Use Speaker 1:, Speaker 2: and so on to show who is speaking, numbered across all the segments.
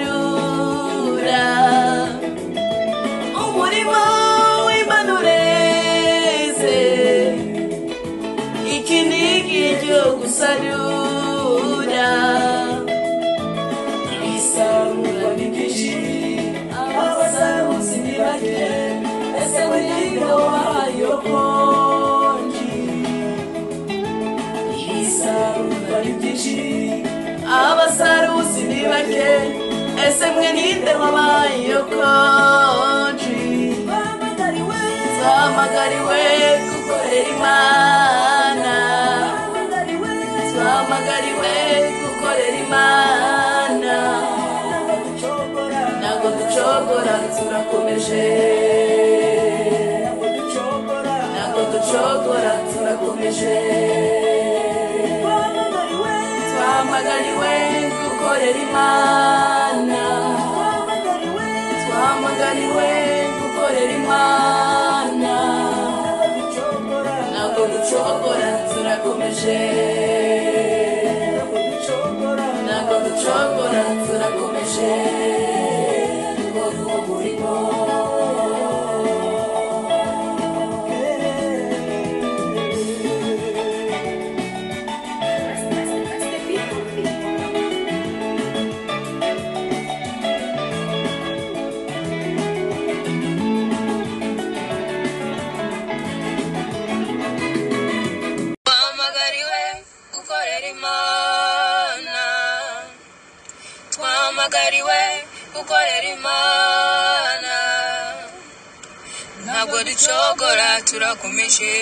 Speaker 1: gusarura umurimo w'impanure ze iki ni igihe cyo gusarura isarura ni ryinshi abasaruzi ni bake ese burya wahaye konji isarura ni byinshi abasaruzi ni bake ese mwe ninde wabaye konji twamagariwe gukorera imana twamagariwe gukorera imana ntabwo ducogora turakomeje ntabwo ducogora turakomeje twamagariwe gukorera imana twamagariwe gukorera imana ntabwo ducogora turakomeje ntabwo ducogora turakomeje ubwoko burimo
Speaker 2: twamagariwe gukorera imana twamagariwe gukorera imana ntabwo ducogora turakomeje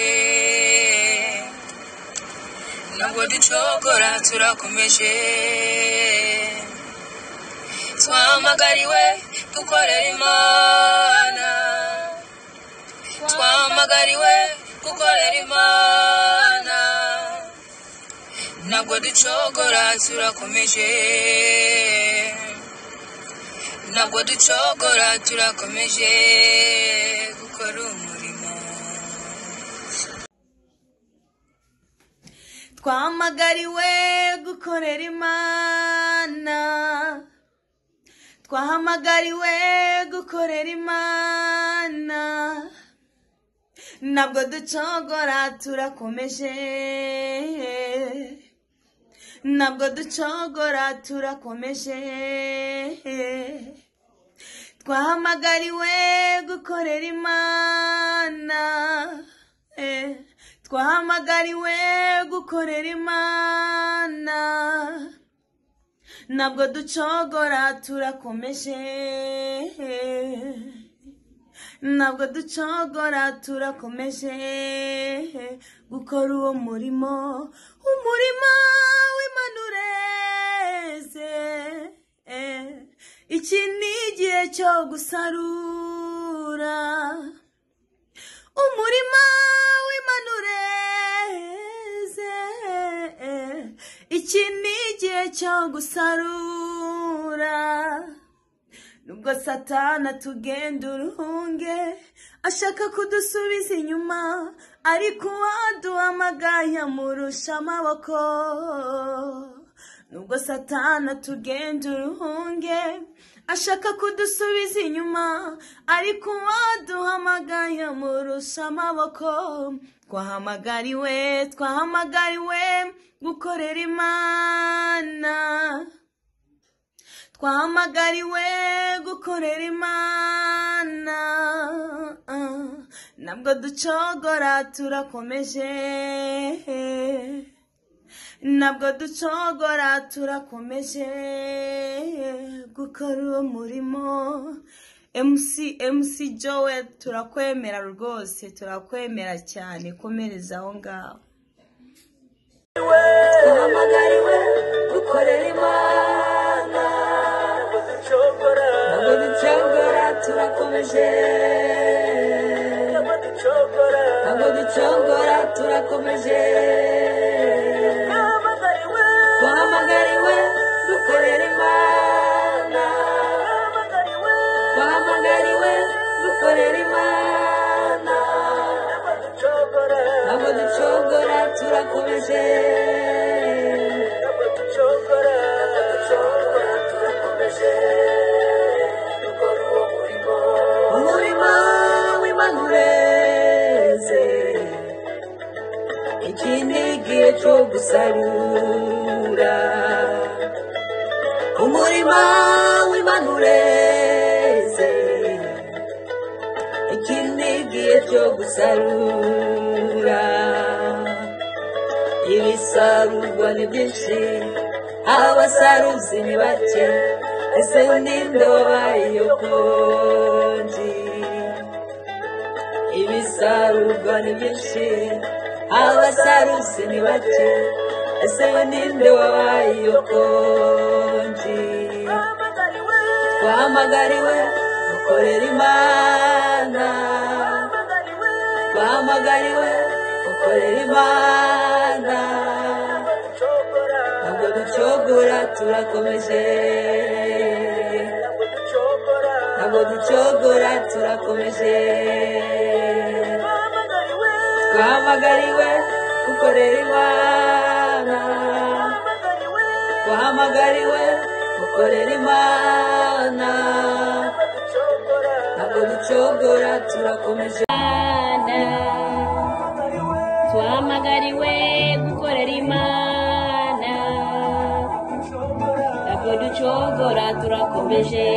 Speaker 2: ntabwo ducogora turakomeje twamagariwe gukorera imana twamagariwe gukorera imana ntabwo ducogora turakomeje ntabwo ducogora turakomeje gukora umurimo
Speaker 1: twamagariwe gukorera imana twahamagariwe gukorera imana ntabwo ducogora turakomeje ntabwo ducogora turakomeje twahamagariwe gukorera imana eh, twahamagariwe gukorera imana ntabwo ducogora turakomeje ntabwo ducogora turakomeje gukora uwo murimo umurimo w'impanureze iki ni igihe cyo gusarura umurima w'impanureze iki ni igihe cyo gusarura nubwo satana tugenda uruhunge ashaka kudusubiza inyuma ariko uwaduhamagaye amurusha amaboko nubwo satana tugenda uruhunge ashaka kudusubiza inyuma ariko uwaduhamagaye amurusha amaboko twahamagariwe twahamagariwe gukorera imana twahamagariwe gukorera imana ah, ntabwo ducogora turakomeje ntabwo ducogora turakomeje gukora uwo murimo mc mc jowe turakwemera rwose turakwemera cyane komereza aho ngaho
Speaker 3: duhamagariwe dukorera imana ntabwo ducogora turakomeje ntabwo ducogora turakomeje duhamagariwe dukorera imana duhamagariwe dukorera imana ntabwo ducogora turakomeje ntabwo ducogora ntabwo ducogora turakomeje
Speaker 2: umurima w'imanureze ikindi gihe cyo gusarura ibisarurwa ni byinshi abasaruzi ni bake ese n'indoba iyo konji ibisarurwa ni byinshi abasaruzi ni bake ese n'indoba iyo konji twahamagariwe dukorera imana twahamagariwe dukorera imana ntabwo ducogora turakomeje ntabwo ducogora turakomeje twahamagariwe gukorera imana twahamagariwe gukorera imana ntabwo ducogora turakomeje
Speaker 1: Imana twahamagariwe gukorera imana ntabwo ducogora turakomeje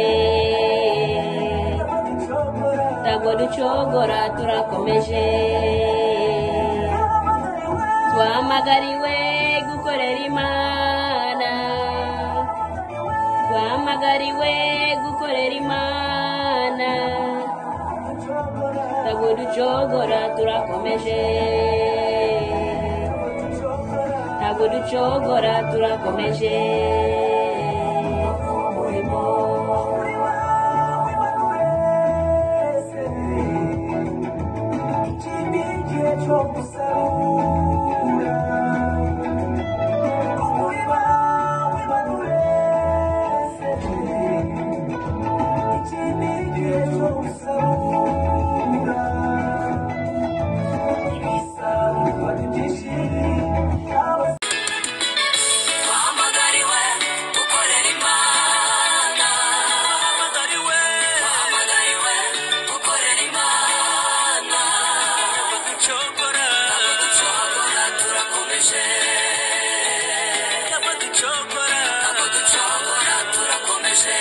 Speaker 1: ntabwo ducogora turakomeje twahamagariwe gukorera imana twahamagariwe gukorera imana ntabwo ducogora turakomeje ntabwo ducogora turakomeje umurimo
Speaker 4: Wamagariwe gukorera Imana. Wamagariwe Wamagariwe gukorera Imana. Ntabwo ducogora Ntabwo ducogora turakomeje. Ntabwo ducogora Ntabwo ducogora turakomeje.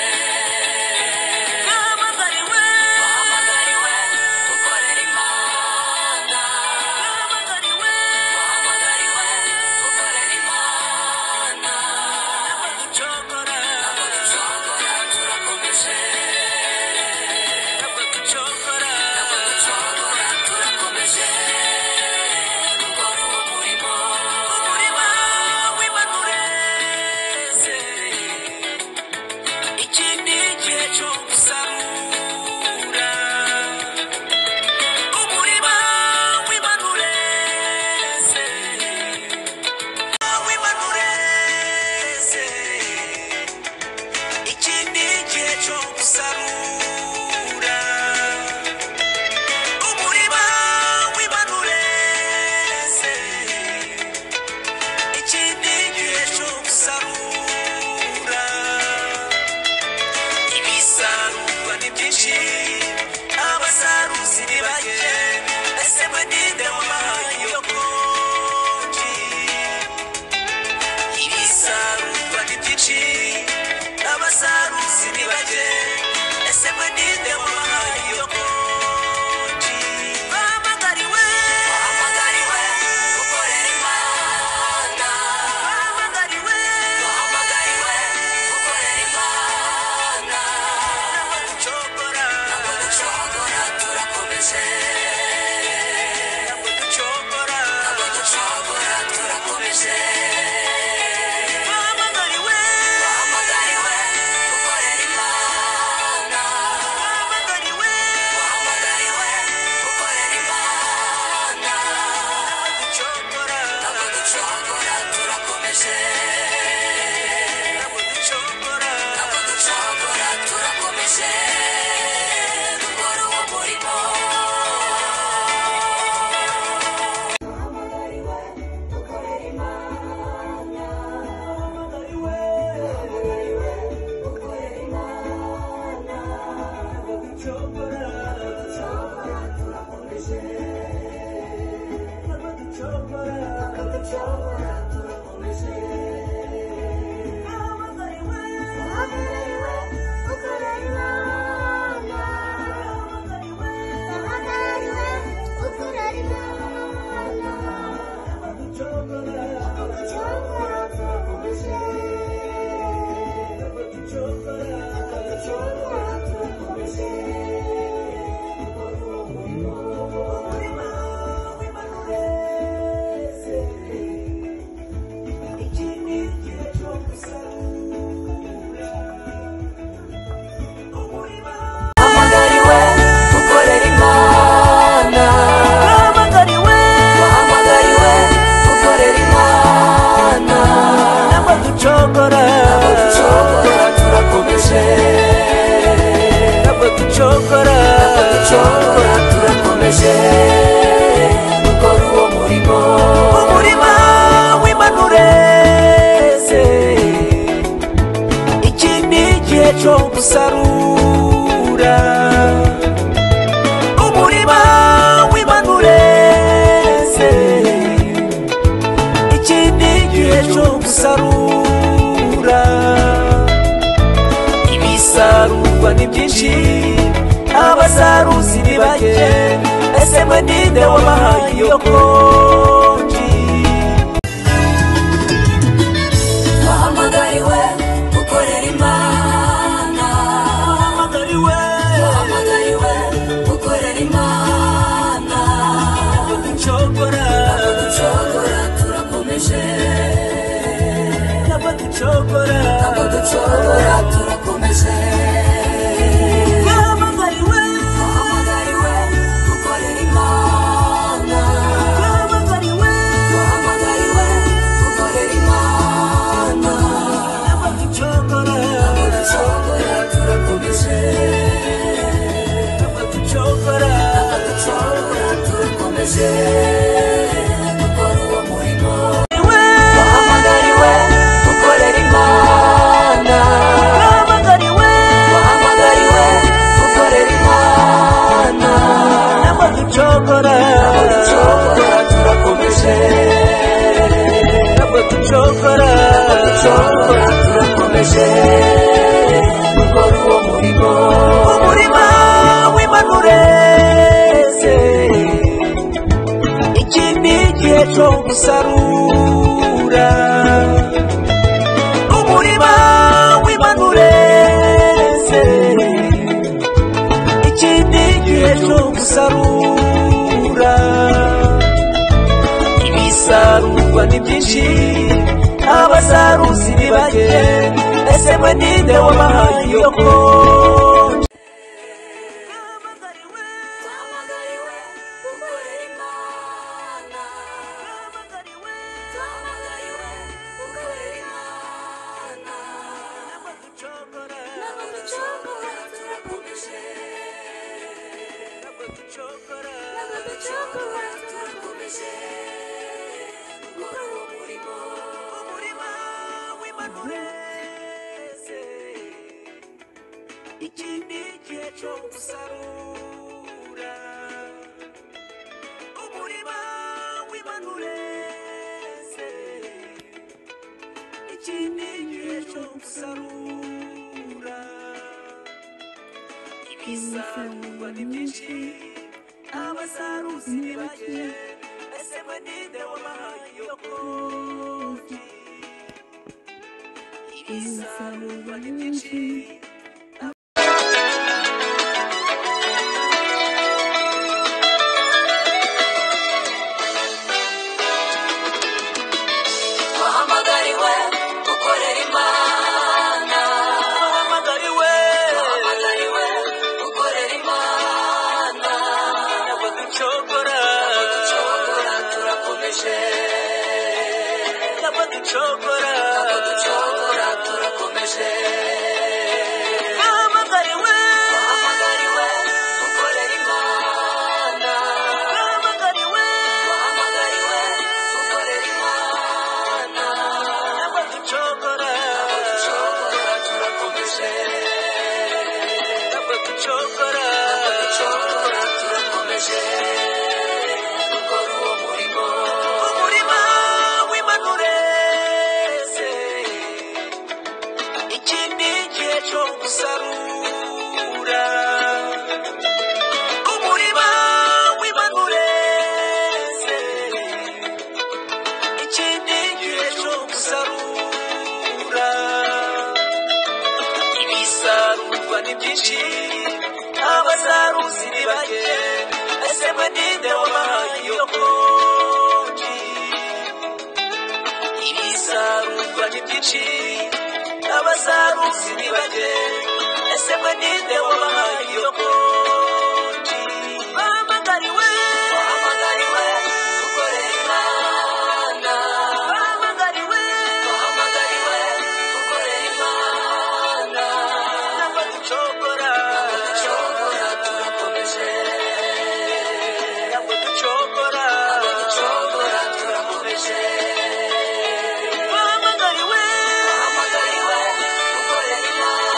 Speaker 4: Wamagariwe Wamagariwe gukorera Imana. Wamagariwe Wamagariwe gukorera Imana. Ntabwo ducogora Ntabwo ducogora turakomeje. Ntabwo ducogora Ntabwo ducogora turakomeje. Gukora uwo murimo umurimo w'ibanureze iki ni igihe cyo gusarura umurima w'ibanureze w'ibanureze iki ni igihe cyo gusarura umurima w'ibanureze iki ni igihe cyo gusarura ibisarurwa ni byinshi abasaruzi ni bake ese mwe ninde wabahaye iyo konji ibisarurwa ni byinshi abasaruzi ni bake ese gihe cyo gusarura umurima w'imanure ikindi gihe cyo gusarura ibisarurwa ni byinshi abasaruzi ni bake ese mwe ninde wabahaye iyo konji
Speaker 2: wahamagariwe gukorera imana wahamagariwe gukorera imana ducogora turakomeje ntabwo ducogora turakomeje wahamagariwe gukorera imana wahamagariwe gukorera imana ducogora turakomeje ducogora turakomeje dukora uwo murimo wahamagariwe gukorera imana wahamagariwe gukorera imana ntabwo ducogora turakomeje ntabwo ducogora turakomeje dukora uwo murimo
Speaker 4: umurima w'imanureze iki ni igihe cyo gusarura umurima w'imanureze iki ni igihe cyo gusarura ibisarurwa ni byinshi abasaruzi ni bake ese mwe ninde wabahaye iyo konji
Speaker 2: Duhamagariwe gukorera Imana. Duhamagariwe gukorera Imana. Ntabwo ducogora turakomeje. Ntabwo ducogora turakomeje. Gukora uwo murimo.
Speaker 4: ikindi gihe cyo gusarura umurima w'imanureze ikindi gihe cyo gusarura ibisarurwa ni byinshi abasaruzi ni bake ese mwe ninde wabahaye iyo konji ibisarurwa ni byinshi
Speaker 2: Wahamagariwe gukorera Imana.
Speaker 4: Wahamagariwe
Speaker 2: Wahamagariwe gukorera Imana.
Speaker 4: Nabaducogora
Speaker 2: Ducogora turakomeje.
Speaker 4: Nabaducogora
Speaker 2: ducogora turakomeje
Speaker 4: Nahamagariwe
Speaker 2: wahamagariwe gukorera imana
Speaker 4: Nahamagariwe
Speaker 2: wahamagariwe gukorera imana
Speaker 4: Nabaducogora
Speaker 2: ducogora turakomeje
Speaker 4: Nabaducogora
Speaker 2: ducogora turakomeje dukora uwo murimo
Speaker 4: Umurima w'imanureze Iki ni igihe cyo gusarura Umurima w'imanureze ikindi gihe cyo gusarura ibisarurwa ni byinshi abasaruzi ni bake ese mwe ninde wabahaye iyo konji ibisarurwa ni byinshi abasaruzi ni bake ese mwe ninde wabahaye iyo konji bahamagariwe
Speaker 2: wahamagariwe gukorera imana
Speaker 4: bahamagariwe
Speaker 2: wahamagariwe gukorera imana
Speaker 4: nabaducogora
Speaker 2: ducogora turakomeje
Speaker 4: nabaducogora
Speaker 2: ducogora turakomeje
Speaker 4: bahamagariwe
Speaker 2: duhamagariwe gukorera imana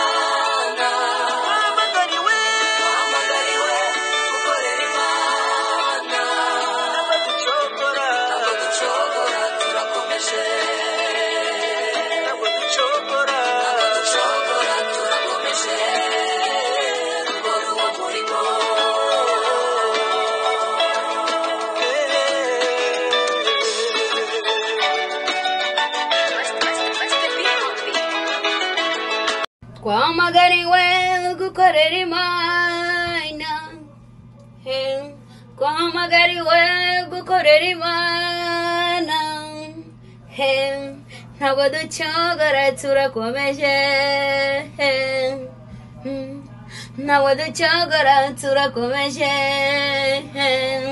Speaker 1: Duhamagariwe gukorera Imana Hey, Twahamagariwe gukorera Imana Hey, Ntabwo ducogora turakomeje Hey, hmm, Ntabwo ducogora turakomeje Hey,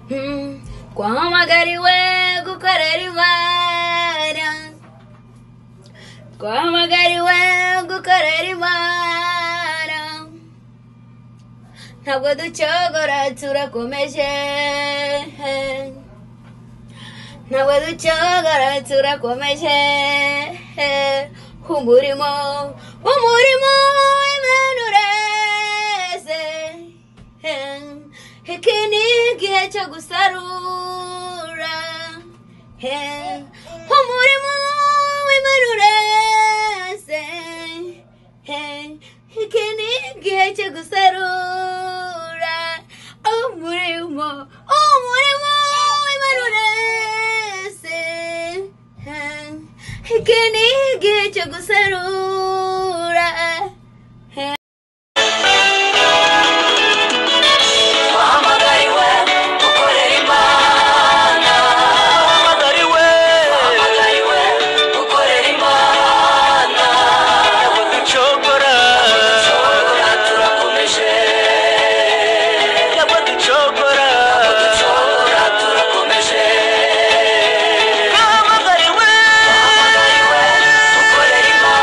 Speaker 1: hmm, Twahamagariwe gukorera Imana twahamagariwe gukorera imana ntabwo ducogora turakomeje ntabwo ducogora turakomeje umurimo umurimo w'imenureze iki ni igihe cyo gusarura umurimo w'imenureze iki ni igihe cyo gusarura umurimo umurimo w'imenureze iki ni igihe cyo gusarura
Speaker 2: Wahamagariwe gukorera Imana.
Speaker 5: Wahamagariwe
Speaker 2: Wahamagariwe gukorera Imana.
Speaker 5: ntabwo ducogora
Speaker 2: Ducogora turakomeje.
Speaker 5: ntabwo ducogora
Speaker 2: Ducogora turakomeje.
Speaker 5: wahamagariwe
Speaker 2: Wahamagariwe gukorera Imana.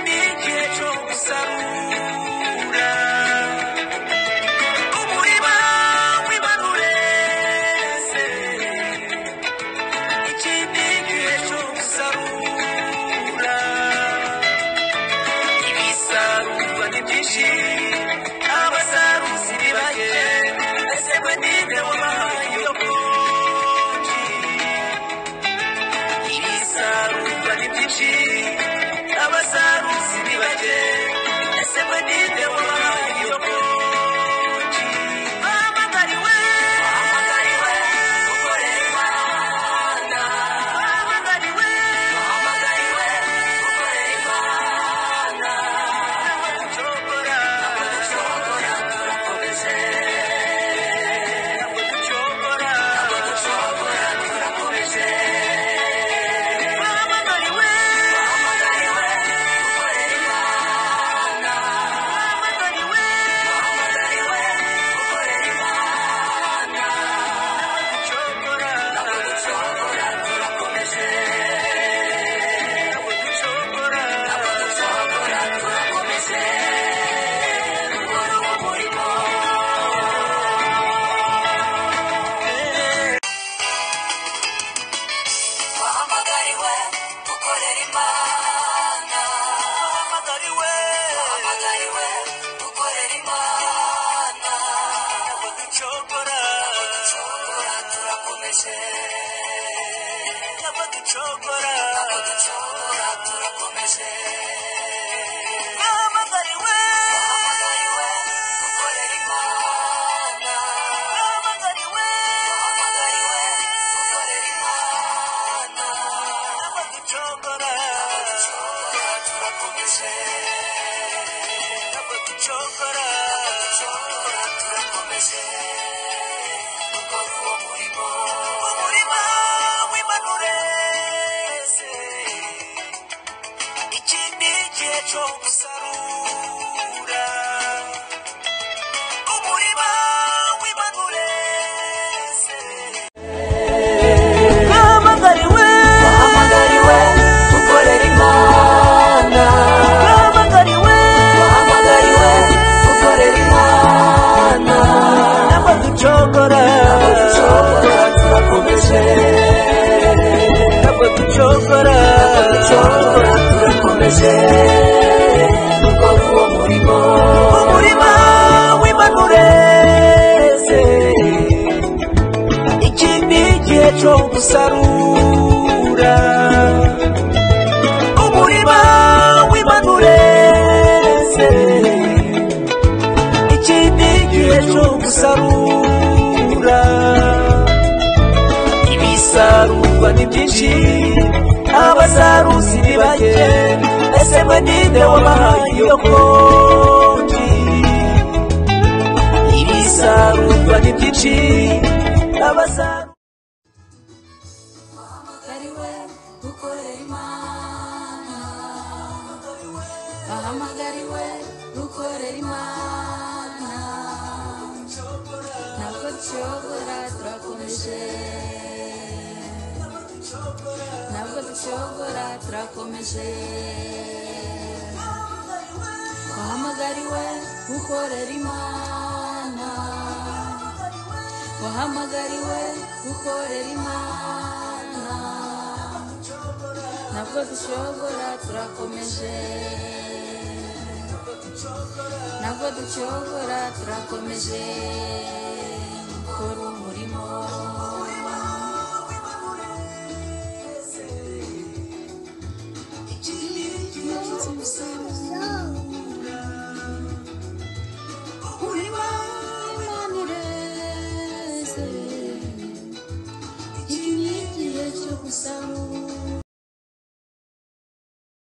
Speaker 4: n'igihe cyo gusarura umurima w'imanure se iki n'igihe cyo gusarura ibisarurwa ni byinshi abasaruzi ni bake ese mwe ni nde wabahaye iyo konji ibisarurwa ni byinshi abasaruzi ni bake ese mwe ni nde wabahaye iyo konji bahamagariwe bahamagariwe gukorera imana bahamagariwe bahamagariwe gukorera imana nabaducogora nabaducogora turakomeje nabaducogora nabaducogora turakomeje bahamagariwe bahamagariwe gukorera imana bahamagariwe bahamagariwe gukorera imana nabaducogora nabaducogora turakomeje Chokora, chokora, turakomeje. Bahamagariwe, bahamagariwe, gukorera Imana. Bahamagariwe, bahamagariwe, gukorera Imana. Abaducogora, abaducogora, turakomeje. Abaducogora, abaducogora, turakomeje. Gukora uwo murimo, umurimo w'imanurese iki ni igihe cyo gusarura umurima w'imanurese bahamagariwe bahamagariwe gukorera imana bahamagariwe bahamagariwe gukorera imana n'abaducogora n'abaducogora turakomeje ntabwo ducogora ducogora turakomeje gukora uwo murimo umurima w'imanureze iki ni igihe cyo gusarura umurima w'imanureze iki ni igihe cyo gusarura ibisarurwa ni byinshi abasaruzi ni bake ese mwe ni nde wabahaye iyo konji ibisarurwa ni byinshi abasaruzi
Speaker 2: bahamagariwe gukorera imana bahamagariwe gukorera imana ntabwo ducogora turakomeje ntabwo ducogora turakomeje wahamagariwe gukorera imana wahamagariwe gukorera imana ntabwo dushobora turakomeje ntabwo ducogora turakomeje gukora umurimo Thank you.